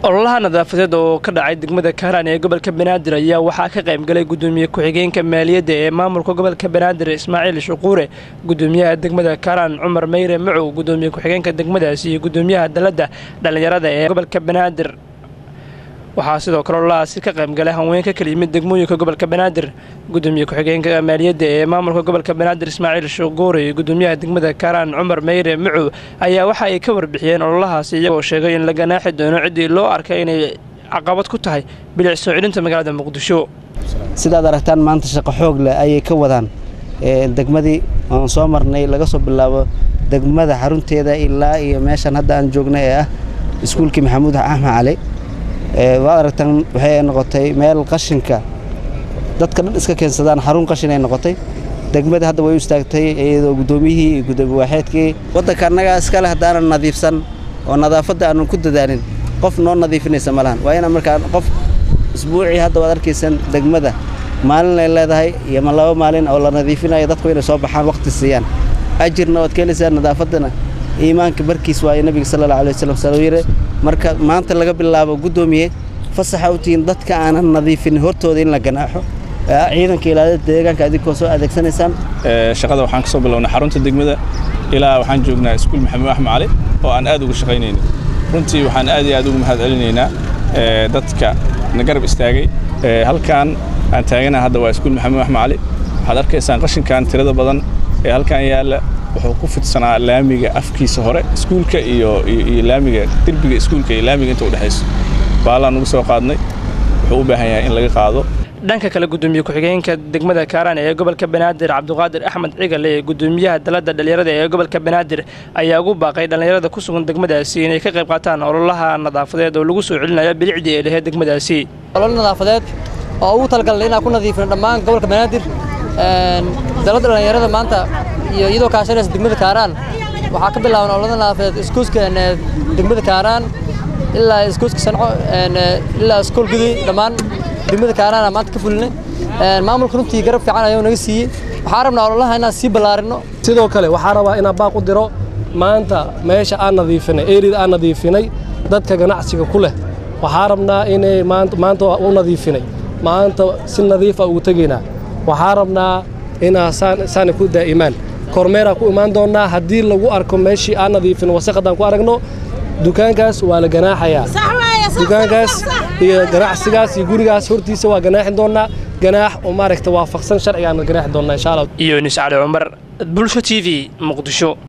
ololaha nadaafadeed oo ka dhacay degmada kaaraan ee gobolka banaadir ayaa waxaa ka qaybgalay gudoomiye ku-xigeenka maaliyadda ee maamulka gobolka banaadir ismaaciil shuquure gudoomiyaha degmada kaaraan cumar meyre macow gudoomiye ku-xigeenka degmadaasi iyo gudoomiyaha dalladda dhallinyarada ee gobolka banaadir waxaa sidoo kale ololahaasi ka qaybgalay haweenka kala yimid degmooyinka gobolka banaadir gudoomiye ku-xigeenka maaliyadda ee maamulka gobolka banaadir ismaaciil shuquure iyo gudoomiyaha degmada kaaraan cumar meyre macow ayaa waxa ay ka warbixiyeen ololahaasi iyagoo sheegay in la ganaaxi doono ciddii loo arkay inay caqabad ku tahay bilic soo celinta magaalada muqdisho sidaad aragtaan maanta shaqo xoog leh ayay ka wadaan degmadii oon soo marnay laga soo bilaabo degmada xarunteeda ilaa iyo meeshan hadda aan joogna ee ah iskuulkii maxamuud axmed cali waad aragtaan waxay noqotay meel qashinka dadka dhan iska keensadaan xarun qashin ay noqotay degmada hadda way u istaagtay iyadoo guddoomiyihii iyo gudoomiye waaxeedkii waddanka annagaa iskale haddaanan nadiifsan oo nadaafadda aanan ku dadaalin qof noo nadiifinaysa ma lahan waa inaan markaa qof isbuucii hadda waad arkaysan degmada maalin ay leedahay iyo ma laba maalin oo la nadiifinayo dadku inay soo baxaan wakhti siiyaan ajirna waad keenaysaa nadaafaddana iimaanka barkiis waayo nebiga sala alla alay wasalam saluu yidhi marka maanta laga bilaabo guddoomiye fasaxa u tihiin dadka aanan nadiifin hortooda in la ganaaxo ciidanka ilaalada deegaanka adinkoo soo adeegsanaysaan shaqada waxaan ka soo bilownay xarunta degmada ilaa waxaan joognaa iskuul maxamuud axmed cali oo aan aad uga shaqaynaynin runtii waxaan aad iyo aad ugu mahad celinaynaa dadka na garab istaagay halkan aan taaganaha hadda waa iskuul maxamuud axmed cali waxaad arkaysaan qashinkan tirada badan ee halkan yaalla wuxuu ku fidsanaa laamiga afkiisa hore iskuulka iyo iyo laamiga derbiga iskuulka iyo laamiga inta u dhexayso baalaan ugu soo qaadnay wuxuu u baahan yahay in laga qaado dhanka kale gudoomiye ku-xigeenka degmada kaaraan ee gobolka banaadir cabdiqaadir axmed cigale ee gudoomiyaha dalladda dhallinyarada ee gobolka banaadir ayaa ugu baaqay dhallinyarada ku sugan degmadaasi inay ka qayb qaataan ololaha nadaafadeed oo lagu soo celinayo bilicdii ee laheyd degmadaasi olol nadaafadeed oo ugu talagalnay inaan ku nadiifino dhammaan gobolka banaadir dalladda dhallinyarada maanta iyo iyadoo kaashanaysa degmada kaaraan waxaa ka bilaaban ololada nadaafadeed iskuuska degmada kaaraan ilaa iskuuska sanco ilaa iskool gudi dhammaan degmada kaaraana maanta ka fulinay maamulka runtii garab fiican ayuu naga siiyey waxaa rabnaa ololaha inaan sii ballaarinno sidoo kale waxaa rabaa inaan baaq u diro maanta meesha aan nadiifinay erida aan nadiifinay dadka ganacsiga ku leh waxaa rabnaa inay maanta u nadiifinay maanta si nadiifa ugu tegaynaa waxaa rabnaa inaa saana ku daa'imaan kormeeraa ku imaan doonnaa haddii lagu arko meeshii aan nadiifin wasaqadaan ku aragno dukaankaas waa la ganaaxayaa dukaankaas iyo ganacsigaas iyo gurigaas hortiisa waa ganaaxin doonnaa ganaax oo maaragta waafaqsan sharcigaan ganaaxi doonnaa insha allah iyo nis cali cumar bulsho t v muqdisho